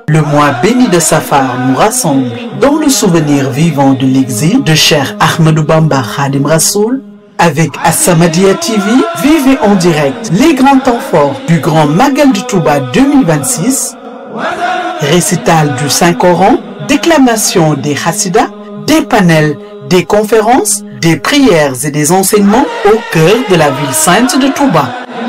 Le mois béni de Safar nous rassemble dans le souvenir vivant de l'exil de Cheikh Ahmadou Bamba Khadim Rassoul. Avec As-Samadiyya TV, vivez en direct les grands temps forts du Grand Magal du Touba 2026, récital du Saint-Coran, déclamation des Hassidas, des panels, des conférences, des prières et des enseignements au cœur de la ville sainte de Touba.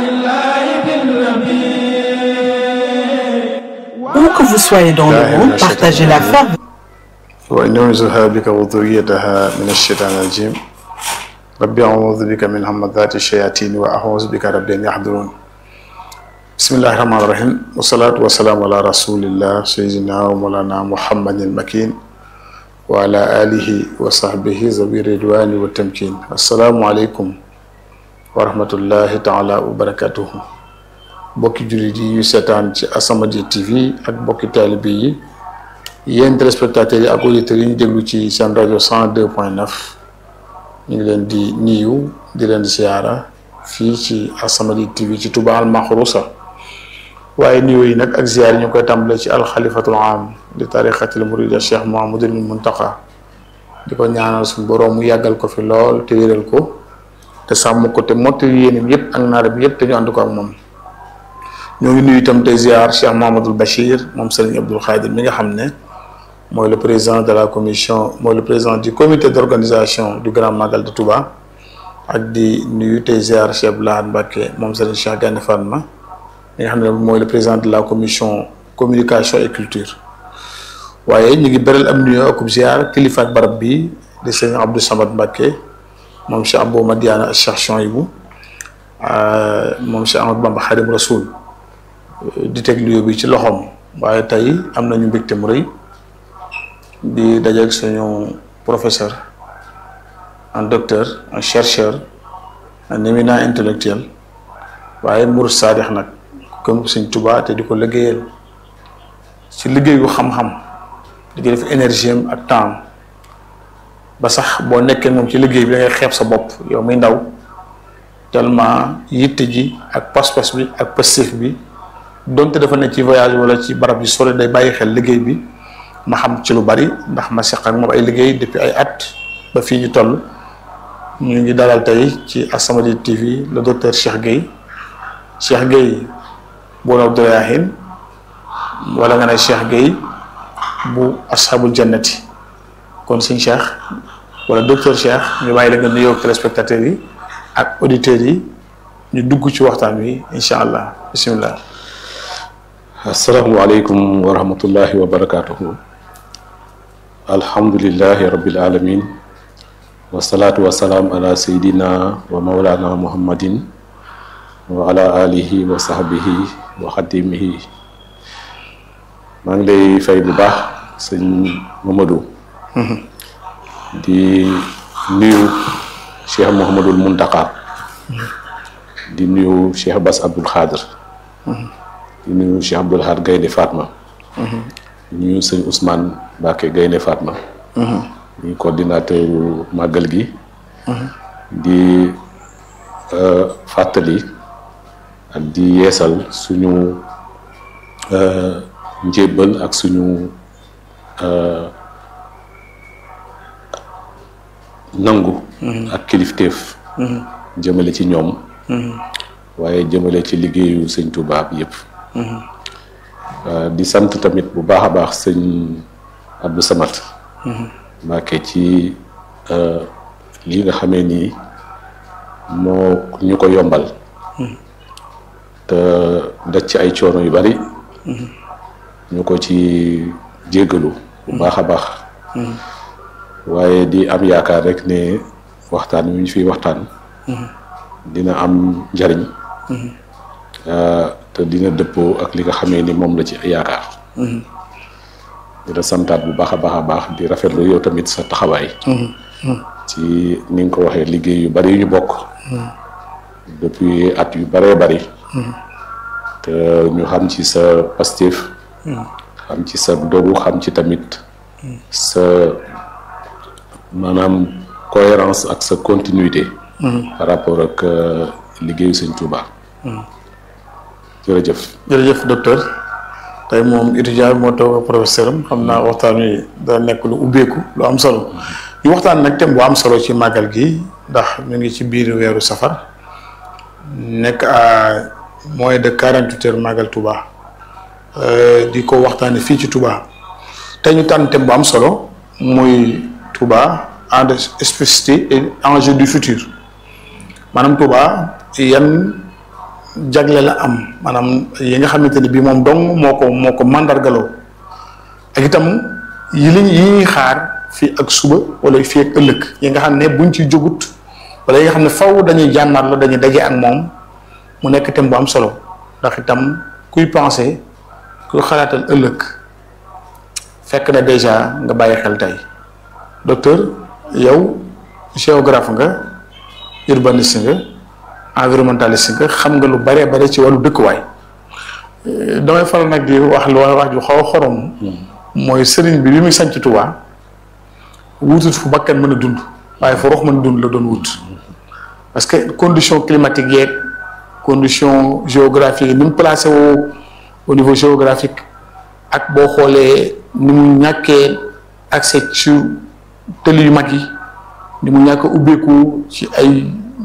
Où que vous soyez dans le monde, partagez la ferveur. وإنعوذها بك وذريتها من الشيطان الرجيم ربي أعوذ بك من همزات الشياطين وأعوذ بك رب أن يحضرون بسم الله الرحمن الرحيم والصلاة والسلام على رسول الله سيدنا ومولانا محمد المكين وعلى آله وصحبه ذوي الرضوان والتمكين السلام عليكم ورحمة الله تعالى وبركاته bokki jullit yi yu seetaan ci As-Samadiyya TV ak bokki taalibe yi yéen téléspectateurs yi ak auditeurs yi ñu déglu ci seen rajo 102 point 9 ñu ngi leen di niyu di leen siyaara fii ci As-Samadiyya TV ci Touba al Maxruusa waaye niyu yi nag ak ziyaar yi ñu koy tàmbale ci alxalifatul am di tariqatil murida Cheikh Mouhamadoul Mountakha di ko ñaanal suñu boroom mu yàggal ko fi lool te wéral ko te sàmm ko te mottali yéenam yépp ak naaram yépp te ñu ànd ko ak moom ñoo ngi nuyu itam tey ziar Cheikh Mouhamadoul Bachir moom Serigne Abdoul Khadir mi nga xam ne mooy le président de la commission mooy le président du comité d'organisation du Grand Magal de Touba ak di nuyu tey ziar Cheikh Abdoulaye Mbacké moom Serigne Cheikh Gane Fatma mi nga xam ne mooy le président de la commission communication et culture waaye ñu ngi beral am nuyoo akub ziar kilifa ak barab bi di Serigne Abdou Samad Mbacké moom Cheikh Abou Madiana Cheikh Chouaïbou moom Cheikh Ahmadou Bamba Khadim Rasoul di teg lieu bi ci loxoom waaye tey am nañu mbégte mu rëy di dajeeg suñu professeur un docteur un chercheur un éminent intellectuel waaye murid saadix nag comme Sëñ Tuubaa te di ko liggéeyal ci liggéeyu xam-xam di ci def énergie am ak temps ba sax boo nekkee moom ci liggéey bi da ngay xeeb sa bopp yow muy ndaw tellement yitte ji ak pas-pas bi ak passif bi donte dafa ne ci voyage wala ci barab yu sore day bàyyi xel liggéey bi ma xam ci lu bari ndax ma seq ak moom ay liggéey depuis ay at ba fii ñu toll ñu ngi dalal tey ci As-Samadiyya TV le docteur Cheikh Gueye Cheikh Gueye bu Rawdou-Rayaahin wala nga ne Cheikh Gueye bu ashabul jannati kon sëñ Cheikh wala docteur Cheikh ñu bàyyi la nga nuyoo ak téléspectateurs yi ak auditeurs yi ñu dugg ci waxtaan wi incha allah bisimilah. asalaamualeykum wa rahmatullahi wa barakatuhu alhamdulilahi rabbil alamin wasalaatu wasalaam ala sayidina wa maulana muhammadin wa ala alihi wa sahbihi wa xadimihi maa ngi lay fay bu baax sëñ Mamadou di nuyu cheikh Mouhamadoul Mountakha di nuyu cheikh Bass Abdoul Khadir di nuyu Cheikh Abdoul Ahad Gaynde Fatma di nuyu sëñ Ousmane Mbacké Gaynde Fatma ñu coordinateur màggal gi di fàttali ak di yeesal suñu njébbal ak suñu nangu ak kilifteef jëmale ci ñoom waaye jëmale ci liggéeyu sëñ Touba bi yëpp di sant tamit bu baax a baax sëñ Abdou Samad Mbacké ci li nga xamee nii moo ñu ko yombal te daj ci ay coono yu bari ñu ko ci jéggalu bu baax a baax waaye di am yaakaar rek ne waxtaan wi ñu fiy waxtaan dina am njariñ te dina dëppoo ak li nga xamee ni moom la ci yaakaar dina santaat bu baax a baax a baax di rafetlu yow tamit sa taxawaay ci ni nga ko waxee liggéey yu bari yu ñu bokk depuis at yu baree bari te ñu xam ci sa pastif xam ci sa dogu xam ci tamit sa maanaam cohérence ak sa continuité par rapport ak liggéeyu sëñ Touba jërëjëf jërëjëf docteur tey moom étudiant bi moo toog ak professeur am xam naa waxtaan wi da nekk lu ubbeeku lu am solo ñu waxtaan nag thème bu am solo ci màggal gi ndax ñu ngi ci biir weeru safar nekk à moins de quarante huit heures màggal Touba di ko waxtaane fii ci Touba tey ñu tànn thème bu am solo muy Touba en de spécificité et enjeu du futur maanaam Touba yan jagle la am maanaam yi nga xamante ni bii moom dong moo ko moo ko mandargaloo ak itam yi liñ yi ñuy xaar fii ak suba wala fii ak ëllëg yi nga xam ne buñ ci jógut wala yi nga xam ne faw dañuy jànnaat la dañuy daje ak moom mu nekk thème bu am solo ndax itam kuy penser kuy xalaatal ëllëg fekk na déjà nga bàyyi xel tey docteur yow géographe nga urbaniste nga environnementaliste nga xam nga lu bare bare ci wàllu dëkkuwaay damay faral nag di wax lu wax ju xaw a xorom mooy sëriñ bi bi muy sanc Tuubaa wutut fu bakkan mën a dund waaye fu rox mën a dund la doon wut parce que condition climatique yeeg condition géographique yi ni mu placé woo au niveau géographique ak boo xoolee ni mu ñàkkee accès ci tëli yu mag yi ni mu ñàkk ubbeeku ci ay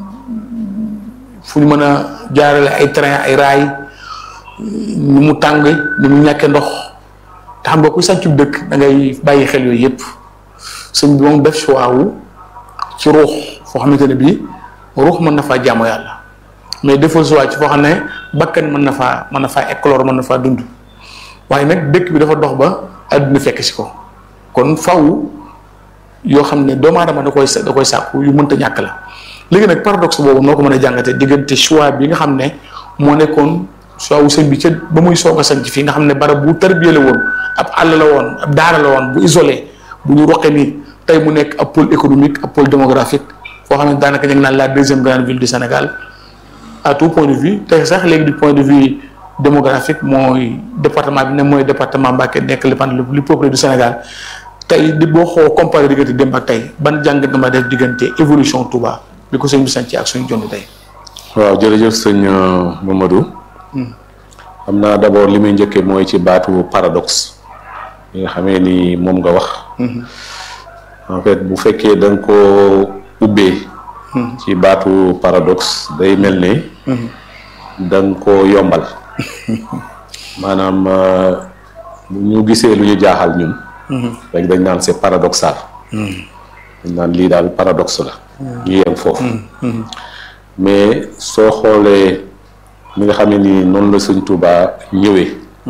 fu ñu mën a jaarale ay train ay raay ni mu tàng ni mu ñàkkee ndox te xam nga ku sàncu dëkk da ngay bàyyi xel yooyu yëpp sëñ bi moom def choix wu ci ruux foo xamante ne bii ruux mën na faa jaamu yàlla mais defal choix ci foo xam ne bakkan mën na faa mën na faa éclore mën na faa dund waaye nag dëkk bi dafa dox ba àdduna fekk si ko kon faw yoo xam ne doomu aadama da koy da koy sàkku yu mënta ñàkk la léegi nag paradoxe boobu noo ko mën a jàngate diggante choix bi nga xam ne moo nekkoon choix wu sëñ bi ca ba muy soog a sanc fii nga xam ne barab bu tarbiya la woon ab àll la woon ab daara la woon bu isolé bu ñu roqee nii tey mu nekk ab pôle économique ab pôle démographique foo xam ne daanaka ñu ngi naan la deuxième grande ville du Sénégal à tout point de vue tey sax léegi du point de vue démographique mooy département bi ne mooy département Mbacké nekk le pan le plus peuplé du Sénégal tey di boo xoo comparé diggante démb ak tey ban jàngat nga ma def diggante évolution Touba bi ko sëñ bi sanc ak suñu jond tey. waaw jërëjëf sëñ Mamadou. xam naa d'abord li muy njëkkee mooy ci baatu paradoxe yi nga xamee ni moom nga wax. en fait bu fekkee da nga koo ubbee. ci baatu paradoxe day mel ne. da nga koo yombal. maanaam bu ñu gisee lu ñu jaaxal ñun. rek dañ naan c'est paradoxal. dañ naan lii daal paradoxe la. ñu yem foofu. mais soo xoolee mi nga xam ne ni noonu la Sëñ Tuubaa ñëwee.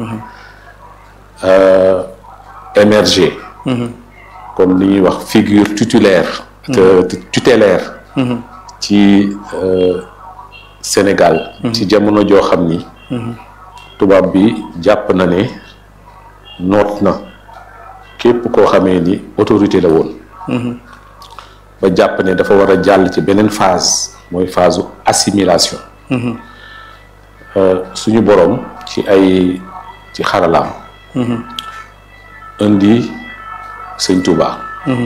émerger. comme li ñuy wax figure tutélaire. tutélaire. ci Sénégal. ci jamono joo xam ni. tubaab bi jàpp na ne noot na képp koo xamee ni autorité la woon. ba jàpp ne dafa war a jàll ci beneen phase mooy phase assimilation. suñu boroom ci ay ci xaralaam. indi sëñ Touba.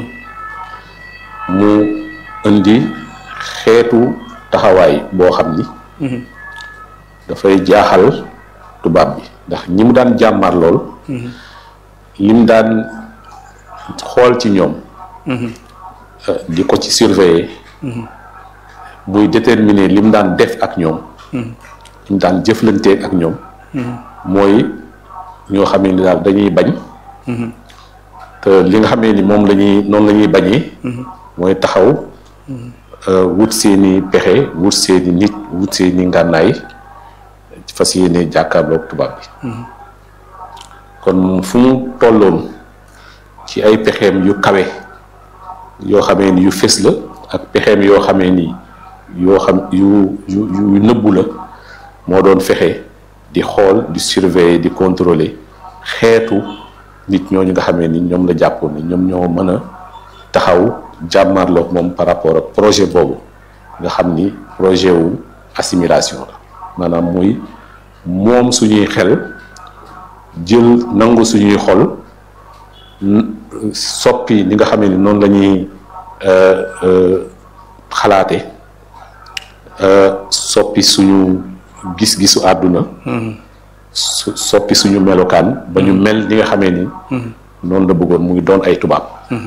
mu indi xeetu taxawaay boo xam ni. dafay jaaxal tubaab bi ndax ñi mu daan jàmmaar lool. li mu daan xool ci ñoom. di ko ci surveiller. buy déterminer li mu daan def ak ñoom. li mu daan jëflanteeg ak ñoom. mooy ñoo xamee ni daal dañuy bañ. te li nga xamee ni moom la ñuy noonu la ñuy bañee. mooy taxaw wut seeni pexe wut seeni nit wut seeni ngànnaay fas yéene jàkkaarloog tubaab bi. kon fu mu tolloon ci ay pexeem yu kawe yoo xamee ni yu fés la ak pexeem yoo xamee ni yoo xam yu yu yu nëbbu la moo doon fexe di xool di surveiller di contrôler xeetu nit ñooñu nga xamee ni ñoom la jàppoon ni ñoom ñoo mën a taxaw jàmmarloog moom par rapport ak projet boobu nga xam ni projet wu assimilation la maanaam muy moom suñuy xel jël nangu suñuy xol soppi ni nga xamee ni noonu la ñuy xalaate soppi suñu gis-gisu àdduna su soppi suñu melokaan ba ñu mel ni nga xamee ni noonu la bëggoon muy doon ay tubaab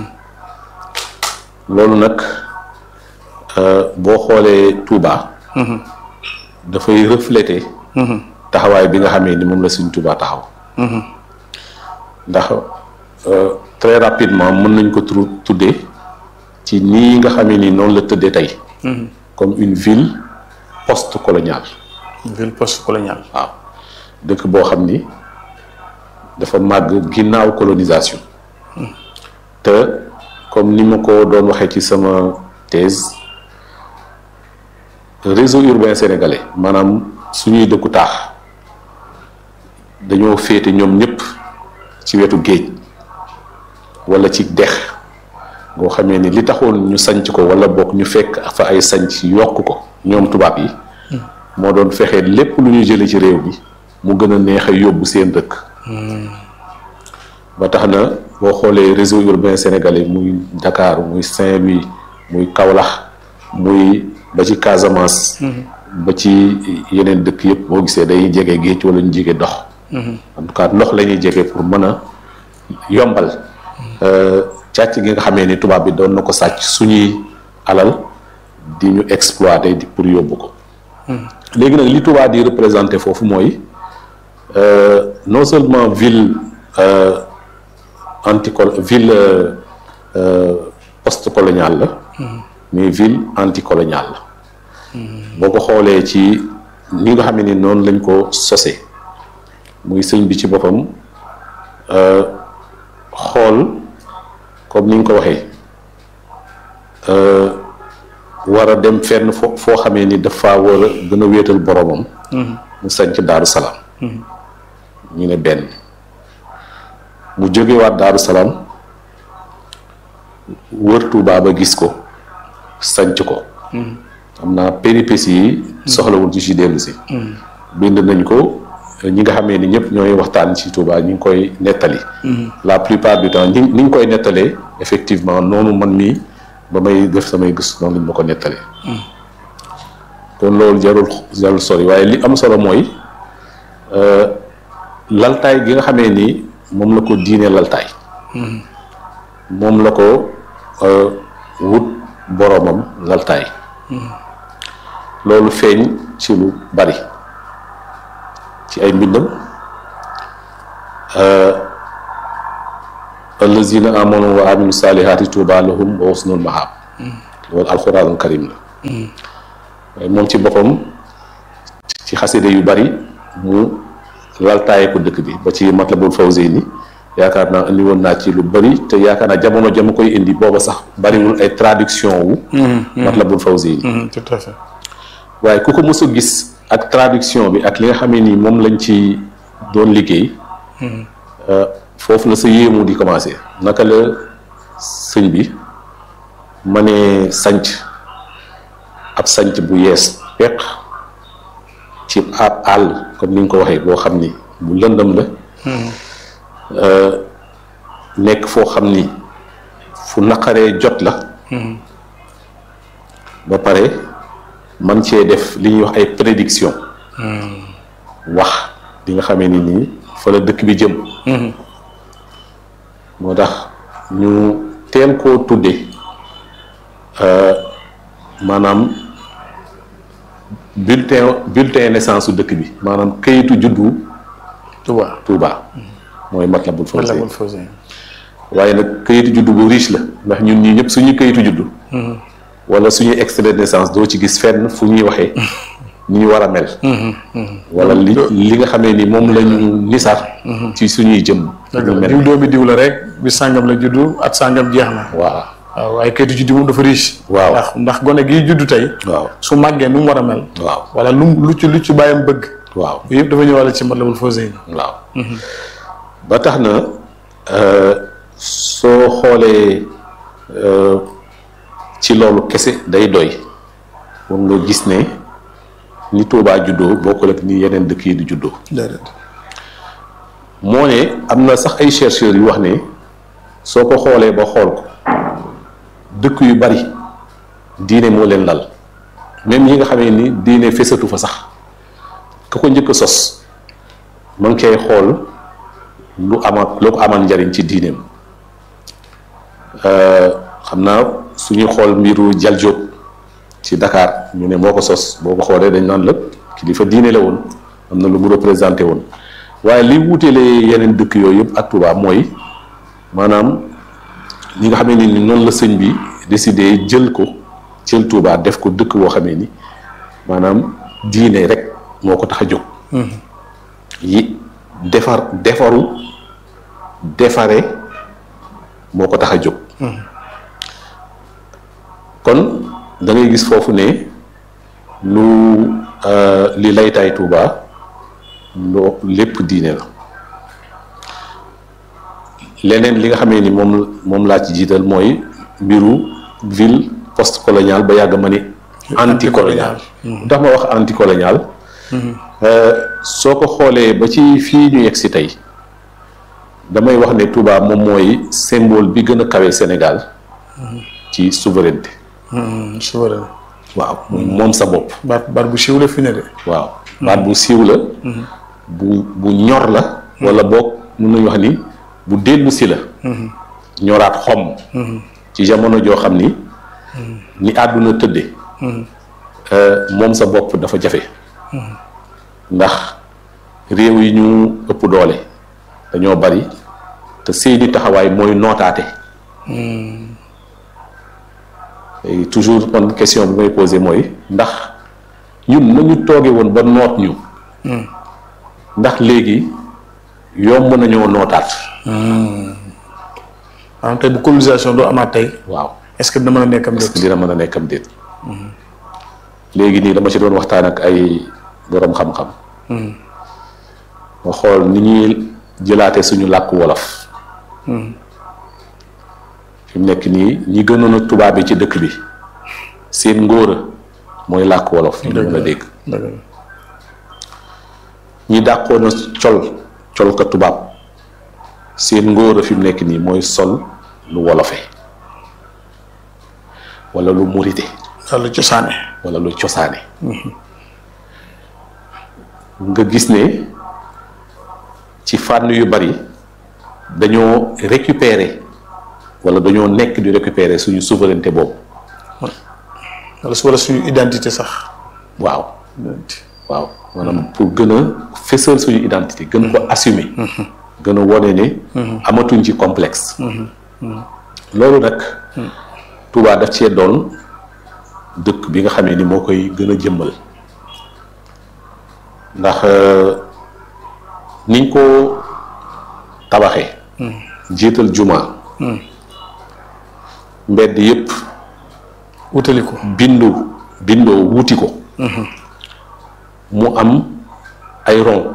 loolu nag boo xoolee Touba dafay refléter taxawaay bi nga xamee ni moom la suñ Touba taxaw ndax très rapidement mën nañ ko tru tuddee ci nii nga xamee ni noonu la tëddee tey comme une ville post-coloniale ville post-coloniale waaw dëkk boo xam ni dafa màgg ginnaaw colonisation te comme ni ma ko doon waxee ci sama thèse réseau urbain sénégalais maanaam suñuy dëkku taax dañoo féete ñoom ñëpp ci wetu géej wala ci dex ngoo xamee ni li taxoon ñu sanc ko wala bokk ñu fekk fa ay sanc yokk ko ñoom tubaab yi moo doon fexe lépp lu ñu jële ci réew bi mu gën a neex a yóbbu seen dëkk ba tax na boo xoolee réseau urbain sénégalais muy Dakar muy Saint-Louis muy Kaolack muy ba ci Casamance ba ci yeneen dëkk yëpp boo gisee day jege géej wala ñu jege dox en tout cas ndox la ñuy jege pour mën a yombal càcc gi nga xamee ni tubaab bi doon na ko sàcc suñuy alal di ñu exploiter di pour yóbbu ko léegi nag li tubaab di représenté foofu mooy non seulement ville anticol ville post-coloniale la mais ville anticoloniale la boo ko xoolee ci ni nga xam ni noonu lañ ko sosee muy sëñ bi ci boppam xool comme ni nga ko waxee war a dem fenn foo foo xamee ni dafa war a gën a wéetal boromam. mu sanc Daaru Salaam. ñu ne benn mu jógewaat Daaru Salaam wër Tuubaa ba gis ko sanc ko. xam naa péripéties yi. soxlawul ci ci dellu si. bind nañ ko ñi nga xamee ni ñëpp ñooy waxtaan ci Tuubaa ñu ngi koy nettali. la plupart du temps ni ni ñu koy nettalee effectivement noonu man mii. ba may def samay gis noonu lañ ma ko nettalee kon loolu jarul jarul sori waaye li am solo mooy laltaay gi nga xamee ni moom la ko diine laltaay moom la ko wut boroomam laltaay loolu feeñ ci lu bari ci ay mbindam allazina amanu wa aminu saalihaati tuuba lahum wa husnul mahab loolu alxuraanul karim la waaye moom ci boppam ci xaside yu bari mu laltaaye ko dëkk bi ba ci matlabul fawzeyni yaakaar naa indi woon naa ci lu bari te yaakaar naa jamono jama koy indi booba sax bariwul ay traduction wu matlabul fawzeyni tout à fait waaye ku ko mës a gis ak traduction bi ak li nga xamee ni moom lañ ci doon liggéey foofu la sa yéemu di commencé naka la sëñ bi ma ne sanc ab sanc bu yees peq ci ab àll comme ni nga ko waxee boo xam ni bu lëndëm la nekk foo xam ni fu naqaree jot la ba pare man cee def li ñuy wax ay prédiction wax li nga xamee ni nii fa la dëkk bi jëm moo tax ñu teel koo tudde maanaam bulletin bulletin naissance su dëkk bi maanaam kayitu juddu Touba Touba mooy Matlabul Fawzayni Matlabul Fawzayni waaye nag kayitu juddu bu riche la ndax ñun ñii ñëpp suñu kayitu juddu wala suñuy extrait de naissance doo ci gis fenn fu ñuy waxee ni ñu war a mel wala li li nga xamee ni moom lañu nisar ci suñuy jëm ñu mel diw doomi diw la rek bi sàngam la juddu at sàngam jeex na waaw waaw waaye kayitu juddu moom dafa riche waaw ndax ndax gone gii juddu tey waaw su màggee nu mu war a mel waaw wala lu lu ci lu ci bàyyam bëgg waaw yëpp dafa ñëwale ci Matlabul Fawzayni waaw ba tax na soo xoolee ci loolu kese day doy pour nga gis ne ni Tuubaa juddoo bokkul ak ni yeneen dëkk yi di juddoo déedéet moo ne am na sax ay chercheurs yu wax ne soo ko xoolee ba xool ko dëkk yu bari diine moo leen lal même yi nga xamee ni diine fesatu fa sax ka ko njëkk a sos ma ngi koy xool lu ama lu ko amal njariñ ci diineem xam naa suñuy xool mbiru Jal Diop ci Dakar ñu ne moo ko sos boo ko xoolee dañ naan lépp kilifa diine la woon am na lu mu représenté woon waaye li wuutelee yeneen dëkk yooyu yëpp ak Touba mooy maanaam ñi nga xamee ni noonu la sëñ bi décidé jël ko jël Touba def ko dëkk boo xamee ni maanaam diine rek moo ko tax a jóg. yi defar defaru defare moo ko tax a jóg. kon da ngay gis foofu ne lu li laytaay Touba loo lépp diine la leneen li nga xamee ni moom moom laa ci jiital mooy mbiru ville post coloniale ba yàgg ma ni anti colonial tax ma wax anti colonial soo ko xoolee ba ci fii ñu yegg si tey damay wax ne Touba moom mooy symbole bi gën a kawe Sénégal ci souveraineté souverain waaw moom sa bopp baat baat bu siiw la fi ne de waaw baat bu siiw la bu bu ñor la wala boog mun nañu wax ni bu dellu si la ñoraat xom ci jamono joo xam ni ni àdduna tëdde moom sa bopp dafa jafe ndax réew yi ñu ëpp doole dañoo bari te seeni taxawaay mooy nootaate léegi toujours kon question bi may posé mooy ndax ñun nañu tooge woon ba noot ñu ndax léegi yomb nañoo nootaat maanaam tey bu colonisation doo amaat tey waaw est-ce que dina mën a nekk am est-ce que déet dina mën a nekk am déet léegi nii dama ci doon waxtaan ak ay boroom xam-xam ma xool ni ñuy jëlaate suñu làkk wolof fi mu nekk nii ñi gënoon a tubaab bi ci dëkk bi seen ngóora mooy làkk wolof ñu mën a dégg dëgg la ñi dàqoon a col col ka tubaab seen ngóora fi mu nekk nii mooy sol lu wolofe wala lu murite walla cosaane wala lu cosaane nga gis ne ci fànn yu bari dañoo récupérer wala dañoo nekk di récupérer suñu souveraineté boobu walla su walla suñu identité sax waaw waaw maanaam pour gën a fësal suñu identité gën ko assumer gën a wone ne amatuñ ci complexe loolu nag Touba daf cee doon dëkk bi nga xamee ni moo koy gën a jëmmal ndax niñ ko tabaxee jiital juma mbedd yépp wutali ko bindu bindoo wuti ko mu am ay rond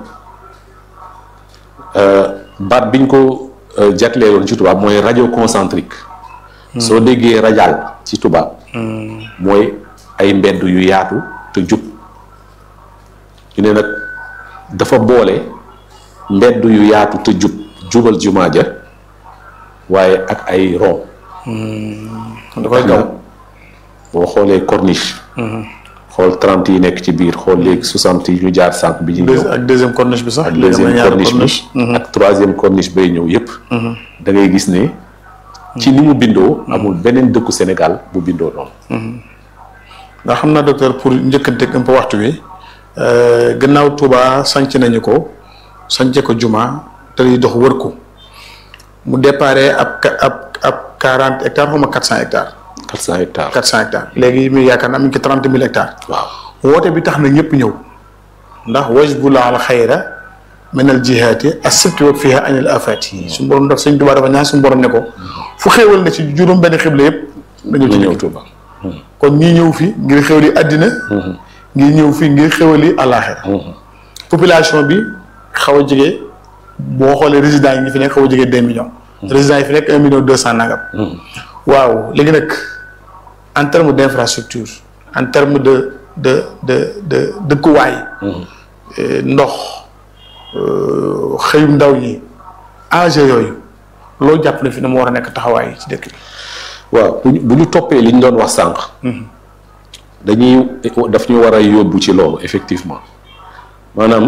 baat biñ ko jagleeloon ci tubaab mooy radio concentrique soo déggee radial ci tubaab mooy ay mbedd yu yaatu te jub ñu ne nag dafa boole mbedd yu yaatu te jub jubal jumaa ja waaye ak ay rond dafay gaw boo xoolee corniche xool trente yi nekk ci biir xool léegi soixante yi ñu jaar sànq bi ñu ñëw ak deuxième corniche bi sax ak léegi am na deuxième ñaari corniche bi ak troisième corniche bay ñëw yépp da ngay gis ne ci ni mu bindoo amul beneen dëkku Sénégal bu bindoo noonu ndax xam naa docteur pour njëkkanteeg un peu waxtu wi gannaaw Touba sanc nañu ko sance ko juma te yi dox wër ko mu déparé ab ka- ab ab quarante hectares xaw ma quatre cent hectares quatre cent hectares quatre cent hectares léegi muy yaakaar naa mi ngi ci trente mille hectares waaw woote bi tax na ñëpp ñëw ndax wajbula al xayra min al jihaati asibti wa fiha anil afati suñu borom daf sëñ Tuubaa dafa ñaan suñu borom ne ko fu xéewal na ci juróom benn xibla yëpp nga ñëw ñu ci ñëw ñëw Touba kon ñii ñëw fi ngir xéwali àddina ngir ñëw fi ngir xéwali àllaaxira population bi xaw a jege boo xoolee résidents yi ñi fi nekk xaw a jege deux millions résidents yi fi nekk un million deux cent nangam waaw léegi nag en terme d' infrastructure en terme de de de de dëkkuwaay eh, ndox euh, xëyum ndaw ñi enjeu yooyu loo jàpp ne fi na mu war a nekk taxawaay ci dëkk bi waaw bu ñu bu ñu toppee li ñu doon wax sànq dañuy daf ñu war a yóbbu ci loolu effectivement maanaam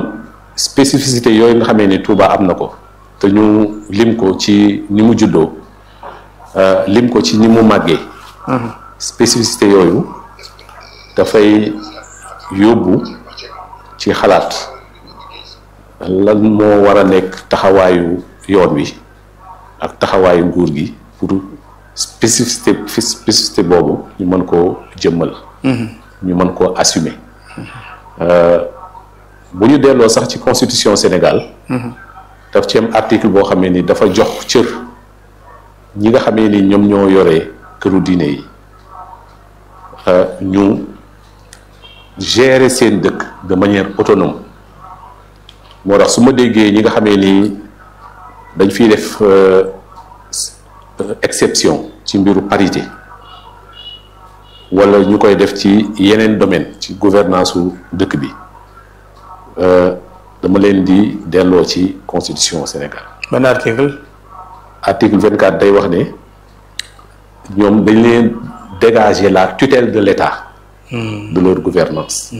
spécificité yooyu nga xamee ni Touba am na ko te ñu lim ko ci ni mu juddoo lim ko ci ni mu màggee spécificité yooyu dafay yóbbu ci xalaat lan moo war a nekk taxawaayu yoon wi ak taxawaayu nguur gi pour spécificité spécificité boobu ñu mën koo jëmmal ñu mën koo assumer bu ñu delloo sax ci constitution Sénégal daf ci am article boo xamee ni dafa jox cër ñi nga xamee ni ñoom ñoo yore këru diine yi ñu gérer seen dëkk de manière autonome moo tax su ma déggee ñi nga xamee ni dañ fiy def exception ci mbiru parité wala ñu koy def ci yeneen domaine ci gouvernance su dëkk bi dama leen di delloo ci constitution Sénégal. ban article. article vingt quatre day wax ne ñoom dañ leen dégager la tutelle de l'État. de leur gouvernance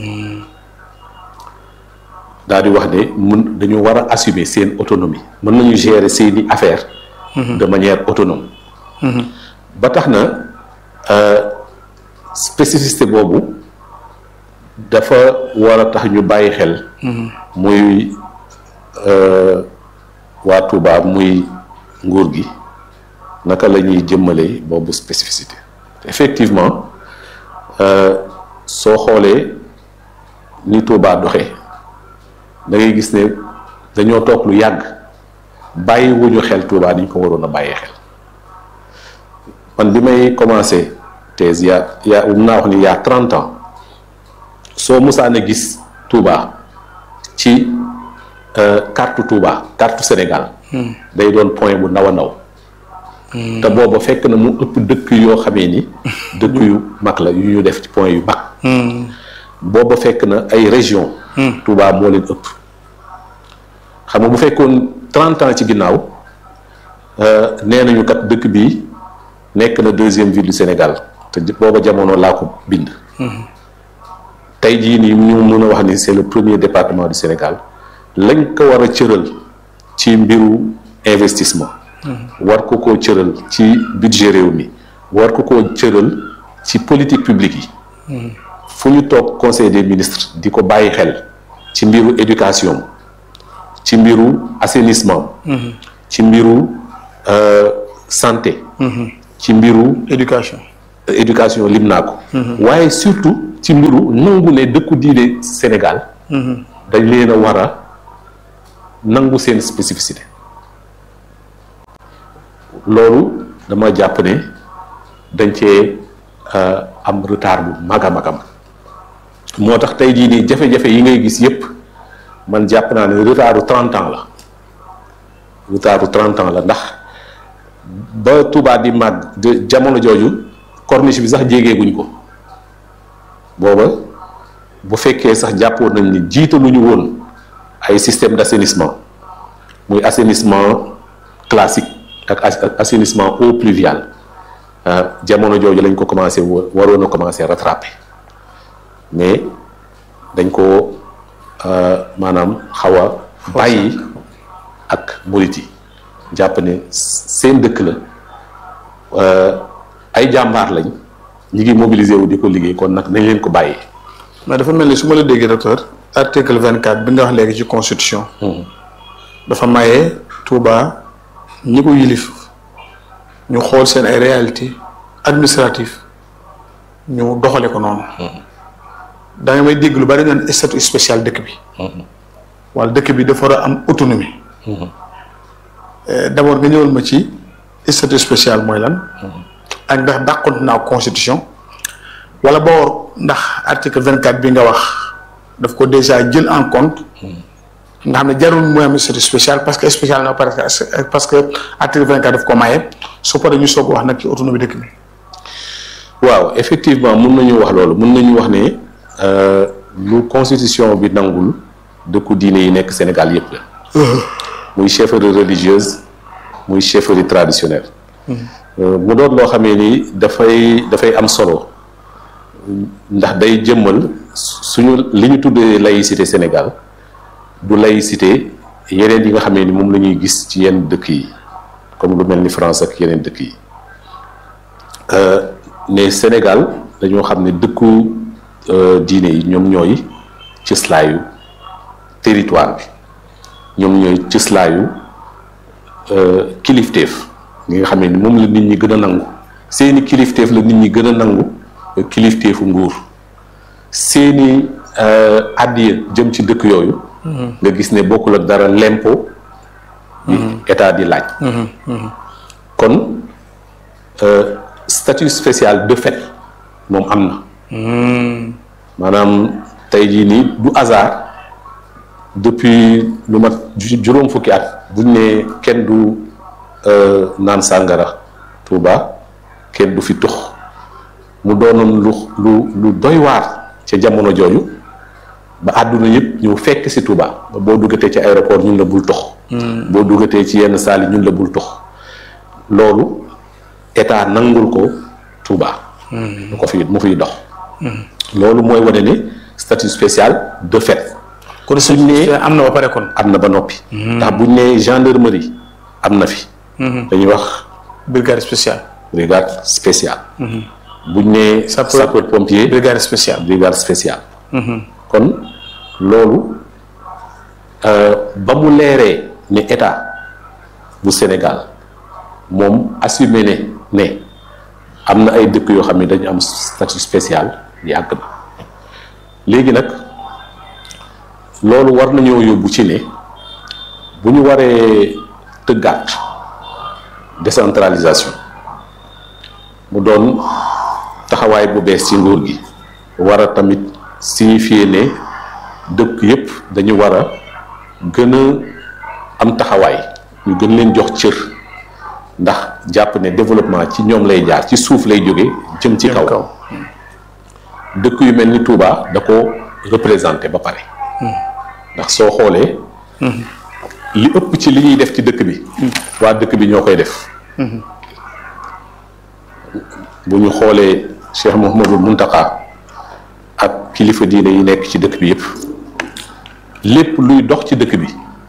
daal di wax ne mun dañu war a assumer seen autonomie mën nañu gérer seeni affaires. de manière autonome. ba tax na spécificité boobu dafa war a tax ñu bàyyi xel. muy waa Touba muy nguur gi naka la ñuy jëmmalee boobu spécificité effectivement soo xoolee ni Touba doxee da ngay gis ne dañoo toog lu yàgg bàyyi wuñu xel Touba ni ñu ko waroon a bàyyee xel man bi may commencé thèse yaa yaa mun naa wax ni yaa trente ans soo musaan a gis Touba ci carte Touba carte Sénégal day doon point bu ndaw a ndaw te booba fekk na mu ëpp dëkk yoo xamee ni dëkk yu mag la yu ñu def ci point yu mag booba fekk na ay région Touba moo leen ëpp xam nga bu fekkoon trente ans ci ginnaaw nee nañu kat dëkk bi nekk na deuxième ville du Sénégal te booba jamono laa ko bind tey jii nii ñu mën a wax ni c'est le premier département du Sénégal lañ ko war a cëral ci mbiru investissement war ko koo cëral ci budget réew mi war ko koo cëral ci politique publique yi fu ñu toog conseil des ministres di ko bàyyi xel ci mbiru éducation ci mbiru assainissement ci mbiru santé ci mbiru éducation éducation lim naa ko waaye surtout ci mbiru nangu ne dëkku diine Sénégal dañ leen a war a nangu seen spécificité loolu dama jàpp ne dañ cee am retard bu mag a magam moo tax tey jii nii jafe-jafe yi ngay gis yépp man jàpp naa ne retardu trente ans la retardu trente ans la ndax ba Touba di màgg jamono jooju corniche bi sax jégeeguñ ko booba bu fekkee sax jàppoon nañ ni jiitaluñu woon ay système d'assainissement muy assainissement classique ak assainissement eau pluviale jamono jooju lañ ko commencé waroon a commencé rattraper mais dañ ko maanaam xaw a bàyyi ak murit yi jàpp ne seen dëkk la ay jàmbaar lañ ñi ngi mobiliser wu di ko liggéey kon nag nañ leen ko bàyyee. mais dafa mel ni su ma la déggee docteur article vingt quatre bi nga wax léegi ci constitution. dafa maye Touba ñi ko yilif ñu xool seen ay réalité administrative ñu doxale ko noonu. da nga may dégg lu bari naan statut spécial dëkk bi. wala dëkk bi dafa war a am autonomie. d'abord nga ñëwal ma ci statut spécial mooy lan. ak ndax dàqont naa constitution. wala boo ndax article vingt quatre bi nga wax daf ko déjà jël en compte. nga xam ne jarul mooy am statut spécial parce que spécial na parce que parce que article vingt quatre daf ko maye su paree ñu soog wax nag ci autonomie dëkk bi. waaw effectivement mun nañu wax loolu mun nañu wax ne lu constitution bi nangul dëkku diine yi nekk Sénégal yépp la. muy chefferie religieuse muy chefferie traditionnelle. mu doon loo xamee ni dafay dafay am solo ndax day jëmmal suñu li ñu tuddee laïcité Sénégal du laïcité yeneen yi nga xamee ni moom la ñuy gis ci yenn dëkk yi comme lu mel ni France ak yeneen dëkk yi ne Sénégal dañoo xam ne dëkku diine yi ñoom ñooy cëslaayu territoire bi ñoom ñooy cëslaayu kilifteef ñi nga xam ne moom la nit ñi gën a nangu seeni kilifteef la nit ñi gën a nangu kilifteefu nguur seeni àddiya jëm ci dëkk yooyu nga gis ne bokkul ak dara lempo bi état di laaj kon statut spécial de fait moom am na maanaam tey jii nii du hasard depuis lu mat juróom fukki at buñ ne kenn du naan sàngara Touba kenn du fi tux mu doonoon lu lu lu doy waar ca jamono jooju ba àdduna yëpp ñëw fekk si Touba ba boo duggatee ci aéroport ñun la bul tox boo duggatee ci yenn saali ñun la bul tox loolu état nangul ko Touba mu ko fi mu fiy dox loolu mooy wane ne statut spécial de fait kon suñ ne am na ba pare kon am na ba noppi ndax buñ ne gendarmerie am na fi dañuy wax brigade spéciale brigade spéciale buñ ne sapeur pompier brigade spéciale brigade spéciale kon loolu ba mu leeree ne état bu Sénégal moom assumé ne ne am na ay dëkk yoo xam ne dañu am statut spécial yàgg na léegi nag loolu war nañoo yóbbu ci ne bu ñu waree tëggaat décentralisation mu doon taxawaay bu bees ci nguur gi war a tamit signifier ne dëkk yépp dañu war a gën a am taxawaay ñu gën leen jox cër ndax jàpp ne développement ci ñoom lay jaar ci suuf lay jóge jëm ci kaw dëkk yu mel ni Touba da ko représenté ba pare ndax soo xoolee li ëpp ci li ñuy def ci dëkk bi waa dëkk bi ñoo koy def bu ñu xoolee Cheikh Mouhamadul Muntaka ak kilifa diine yi nekk ci dëkk bi yépp lépp luy dox ci dëkk bi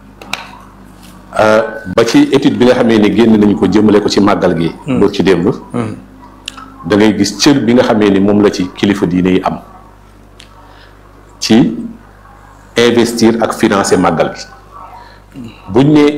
ba ci étude bi nga xamee ni génn nañu ko jëmale ko ci màggal gi boo ci démb da ngay gis cër bi nga xamee ni moom la ci kilifa diine yi am ci investir ak financer màggal gi buñ ne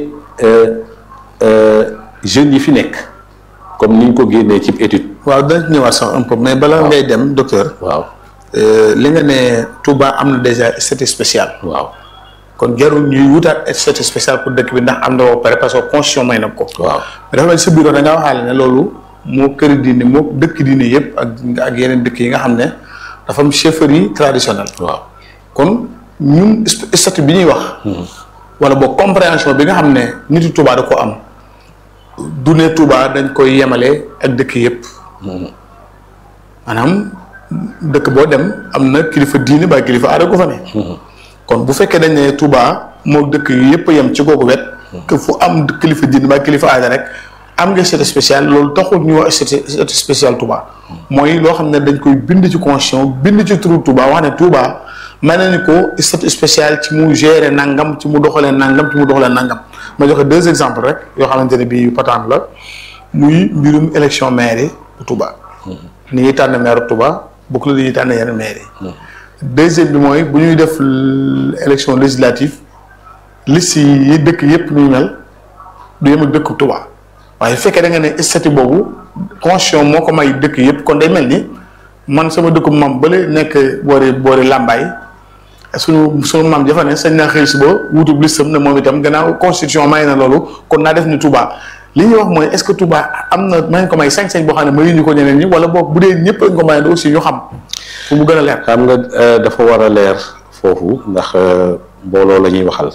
jeunes yi fi nekk comme ni ñu ko génnee ci étude waaw dañ ñëwaat sax un peu mais bala ngay dem docteur waaw li nga ne Touba am na déjà statut spécial waaw kon jarul ñuy wutaat statut spécial pour dëkk bi ndax am na ba pare parce que constitution may na ko waaw mais dafa mel sa biir da ngaa waxaale ne loolu moo këri diine moo dëkk diine yëpp ak ak yeneen dëkk yi nga xam ne dafa am chefferie traditionnelle waaw kon ñun statut bi ñuy wax wala boog compréhension bi nga xam ne nitu Touba da ko am du ne Touba dañ koy yemale ak dëkk yëpp maanaam dëkk boo dem am na kilifa diine ba kilifa aada ko fa ne kon bu fekkee dañ ne Touba moo dëkk yi yëpp yem ci googu wet que fu am kilifa diine ba kilifa aada rek am nga statut spécial loolu taxul ñu wax statut spécial Touba mooy loo xam ne dañ koy bind ci constitution bind ci turu Touba wax ne Touba may nañu ko statut spécial ci mu gérer nangam ci mu doxalee nangam ci mu doxalee nangam ma joxe deux exemples rek yoo xamante ne bii patente la muy mbirum élection maire bu Touba. ni ñuy tànn maire Touba bokk la ni ñuy tànn yeneen maire yi. deuxième bi mooy bu ñuy def élection législative liste yi dëkk yépp ñuy mel du yem ak dëkk Touba waaye fekkee da nga ne statut boobu constitution moo ko may dëkk yépp kon day mel ni man sama dëkku maam bële nekk boori boori Lambaay. suñu suñu maam jafa ne sañ naa xëy suba wutub listam ne moom itam gannaaw constitution may na loolu kon naa def ni Touba li ñuy wax mooy est-ce que Touba am na may ko may sañ-sañ boo xam ne mayuñu ko ñeneen ñi wala boog bu dee ñëpp lañ ko may aussi ñu xam fu mu gën a leer. xam nga dafa war a leer foofu ndax mbooloo la ñuy waxal.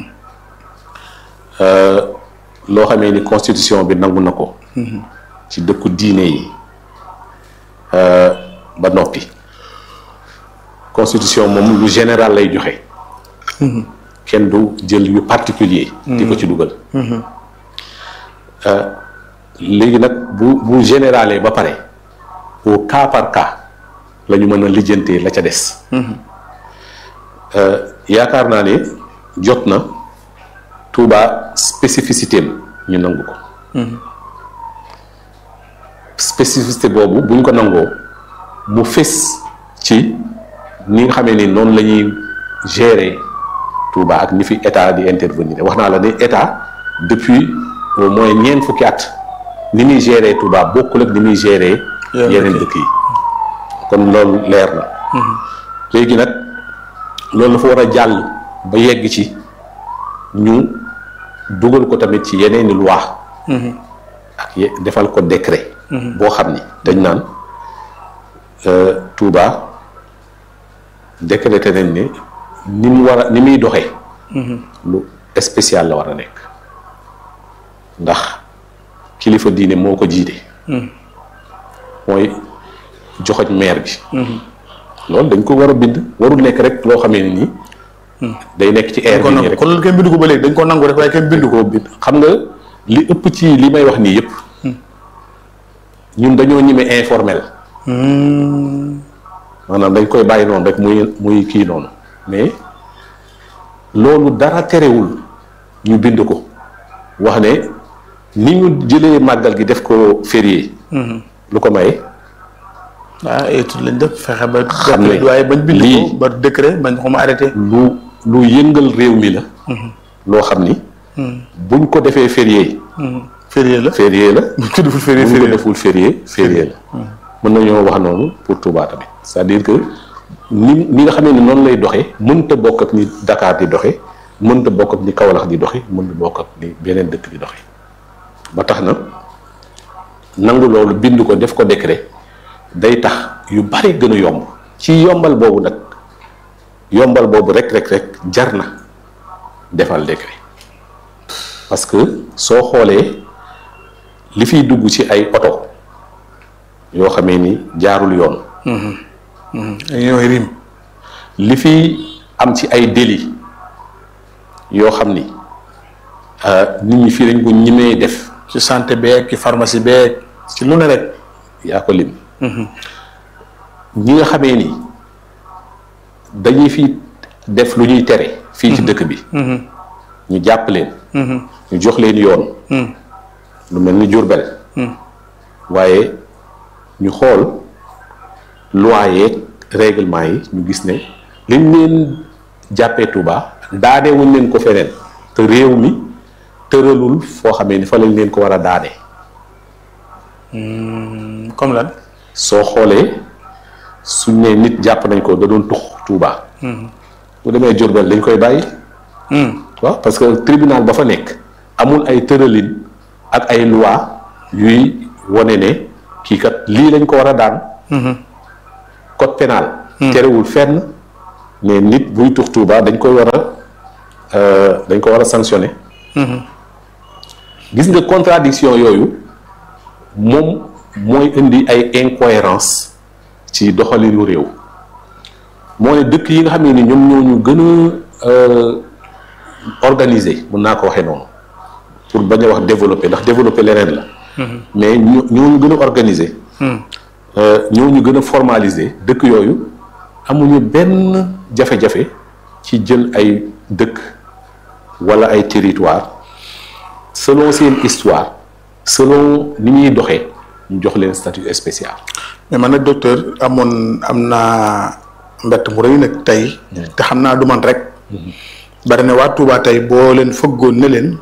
loo xamee ni constitution bi nangu na ko. ci dëkku diine yi ba noppi. constitution moom lu général lay joxe. kenn du jël yu particulier di ko ci dugal. léegi nag bu bu généralee ba pare au cas par cas la ñu mën a lijjantee la ca des. yaakaar naa ne jot na Touba spécificité am ñu nangu ko spécificité boobu buñ ko nangoo mu fés ci ni nga xamee ni noonu la ñuy gérer Touba ak ni fi état di intervenir wax naa la ne état depuis au moins ñeent fukki at ni muy gérer Touba bokkul ak ni muy gérer yeneen dëkk yi kon loolu leer na léegi nag loolu dafa war a jàll ba yegg ci ñu dugal ko tamit ci yeneen i loi ak ye- defal ko décret boo xam ni dañ naan Touba décrété nañ ne ni mu war a ni muy doxee lu spécial la war a nekk ndax kilifa diine moo ko jiite mooy joxoñ maire bi loolu dañ ko war a bind warul nekk rek loo xamee ne nii day nekk ci air bi nii rek kon loolu kenn bindu ko ba léegi dañ ko nangu rek waaye kenn bindu ko ko bind xam nga li ëpp ci li may wax nii yëpp ñun dañoo ñime informel maanaam dañ koy bàyyi noonu rek muy muy kii noonu mais loolu dara terewul ñu bind ko wax ne ni ñu jëlee màggal gi def ko férié lu ko maye ah étude lañ def fexe ba Xam def ne waaye bañ bind ko lii- ba décret bañ ko ma arrêté lu lu yëngal réew mi la loo xam ni buñ ko defee férié férié la férié la buñ ko deful férié buñ ko férié la deful férié férié la mën nañoo wax noonu pour Touba tamit c'est-à-dire que ni ni nga xamee ni noonu lay doxee mënta bokk ak ni Dakar di doxe mënta bokk ak ni Kaolack di doxe mënta bokk ak ni beneen dëkk di doxe ba tax na nangu loolu bind ko def ko décret day tax yu bari gën a yomb ci yombal boobu nag yombal boobu rek rek rek jar na defal décret parce que soo xoolee li fiy dugg ci ay oto yoo xamee ni jaarul yoon dañuy wax rim li fi am ci ay délit yoo xam ni euh, nit ñi fii dañ ko ñimee def ci santé beeg ci pharmacie beeg ci lu ne rek yaa ko lim ñi nga xamee ni dañuy fi def lu ñuy tere fii ci dëkk bi ñu jàpp leen ñu jox leen yoon lu mel ni Jurbel waaye ñu xool loi yeeg règlement yi ñu gis ne liñ leen jàppee Touba daane wuñ leen ko feneen te réew mi tëralul foo xamee ni fa lañ leen ko war a daane comme lan soo xoolee suñ ne nit jàpp nañ ko da doon tux Touba bu demee Jurbel dañ koy bàyyi waaw parce que tribunal ba fa nekk amul ay tëralin ak ay loi yuy wone ne kii kat lii lañ ko war a daan code pénal terewul fenn ne nit buy tux Touba dañ koy war a euh, dañ ko war a sanctionner gis nga contradiction yooyu moom mooy indi ay incohérence ci doxalinu réew moo ne dëkk yi nga xam ne ni ñoom ñoo ñu gën a euh, organiser mun naa ko waxee noonu pour bañ a wax développer ndax développer leneen la mais ñoo ñoo ñu gën a organiser euh, ñoo ñu gën a formaliser dëkk yooyu amuñu benn jafe-jafe ci jël ay dëkk wala ay territoire selon seen histoire selon ni ñuy doxee ñu jox leen statut spécial mais man nag docteur amoon am naa mbett mu rëy nag tey te xam naa du man rek bari na waa Touba tey boo leen fëggoon ne leen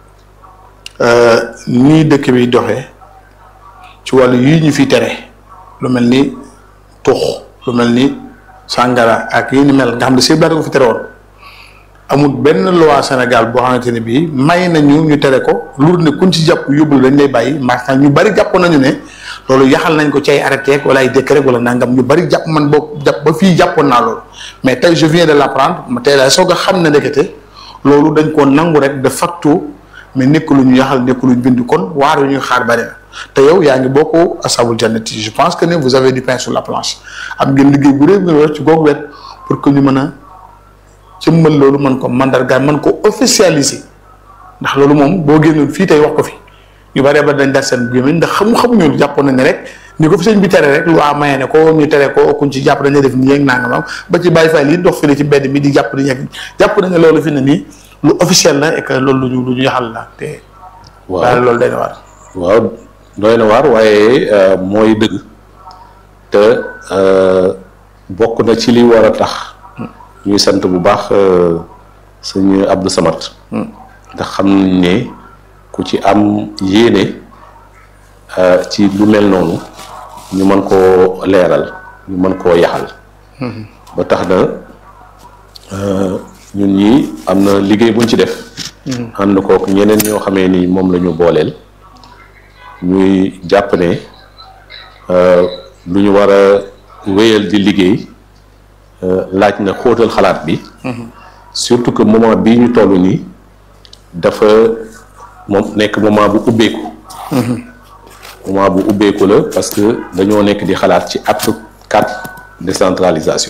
nii dëkk bi doxee ci wàllu yii ñu fi tere lu mel ni tux lu mel ni sàngara ak yi ni mel nga xam ne si ko fi tere woon amul benn loi Sénégal boo xamante ne bii may nañu ñu tere ko lu ne kuñ ci jàpp yóbbu dañ lay bàyyi maanaam ñu bari jàpp nañu ne loolu yaxal nañ ko ci ay arrêté wala ay décret wala nangam ñu bari jàpp man boo jàpp ba fii jàppoon naa loolu mais tey je viens de l'apprendre ma tey laa soog a xam ne ndekete loolu dañ koo nangu rek de facto mais nekk lu ñu yaxal nekk lu ñu bind kon waar yu ñuy xaar bari na te yow yaa ngi bokk asabul jannati je pense que ne vous avez du pain sur la planche am ngeen liggéey bu réew ngeen war ci googu wet pour que ñu mën a jëmmal loolu mën ko mandargaal mën ko officialiser ndax loolu moom boo génnoon fii tey wax ko fi ñu bari ba dañ dar seen gémmiñ ndax xamu xamuñu jàppoon nañ ne rek ni ko fi sëñ bi tere rek lu waa maye ne ko ñu tere ko kuñ ci jàpp dañuy def nii ak nangam ba ci bàyyi fay lii dox fii ci mbedd mi di jàpp di ñekk jàpp nañ ne loolu fi ne nii lu officiel la et que loolu lu ñu lu ñu yaxal la te. waaw daal loolu day na war. waaw doy na waar waaye mooy dëgg te bokk na ci li war a tax ñuy sant bu baax sëñ Abdou Samad ndax xam nañ ne ku ci am yéene ci lu mel noonu ñu mën koo leeral ñu mën koo yaxal ba tax na ñun ñi am na liggéey buñ ci def ànd kook ñeneen ñoo xamee ni moom la ñu booleel ñuy jàpp ne lu ñu war a wéyal di liggéey laaj na xóotal xalaat bi surtout que moment bii ñu toll nii dafa moom nekk moment bu ubbeeku moment bu ubbeeku la parce que dañoo nekk di xalaat ci acte quatre décentralisation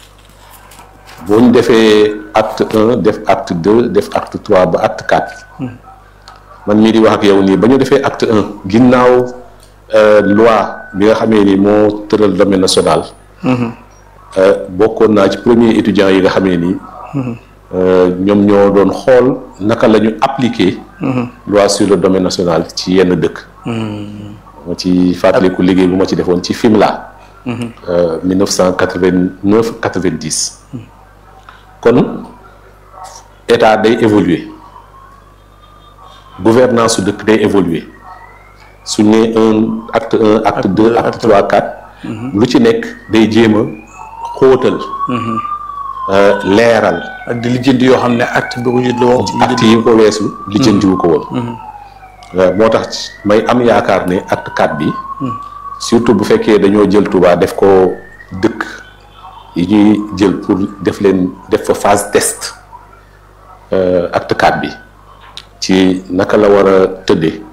boo ñu defee acte un def acte deux def acte trois ba acte quatre man mii di wax ak yow nii ba ñu defee acte un ginnaaw loi bi nga xamee ni moo tëral domaine national bokkoon naa ci premier étudiant yi nga xamee ni ñoom ñoo doon xool naka la ñu appliquer loi sur le domaine national ci yenn dëkk ma ci fàttaliku liggéey bu ma ci defoon ci Fimela mille neuf cent quatre-vingt-neuf quatre-vingt-dix kon état day évoluer gouvernance su dëkk day évoluer su ne un acte un acte deux acte trois quatre lu ci nekk day jéem a xóotal leeral ak di lijjanti yoo xam ne acte bi ko jiitu woon. acte yi ko weesu lijjantiwu ko woon moo tax may am yaakaar ne acte quatre bi surtout bu fekkee dañoo jël Touba def ko dëkk yi ñuy jël pour def leen def fa phase test acte quatre bi ci naka la war a tëddee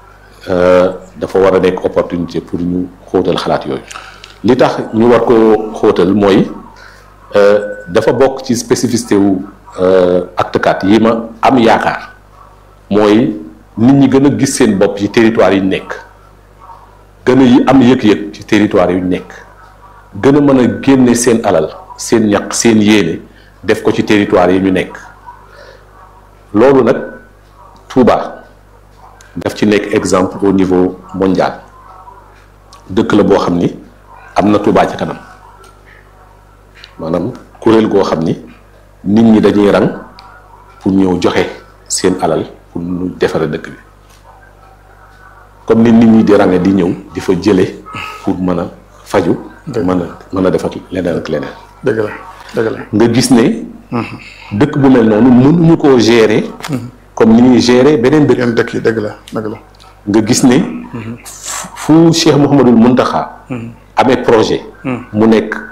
dafa war a nekk opportunité pour ñu xóotal xalaat yooyu li tax ñu war ko xóotal mooy dafa bokk ci spécificité wu acte quatre yi ma am yaakaar mooy nit ñi gën a gis seen bopp ci territoire yi nekk gën a yi am yëg-yëg ci territoire yu nekk gën a mën a génne seen alal seen ñaq seen yéene def ko ci territoire yi ñu nekk loolu nag Touba daf ci nekk exemple au niveau mondial dëkk la boo xam ni am na Touba ci kanam maanaam kuréel goo xam ni nit ñi dañuy rang pour ñëw joxe seen alal pour ñu defare dëkk bi comme ni nit ñi di range di ñëw di fa jële pour mën a faju mën a mën a defar leneen ak leneen dëgg la dëgg la nga gis ne dëkk bu mel noonu mënuñu koo gérer comme ni ñuy gérer beneen dëkk yenn dëkk yi dëgg la dëgg la nga gis ne fu Cheikh Mouhamadul Muntaxa amee projet mu nekk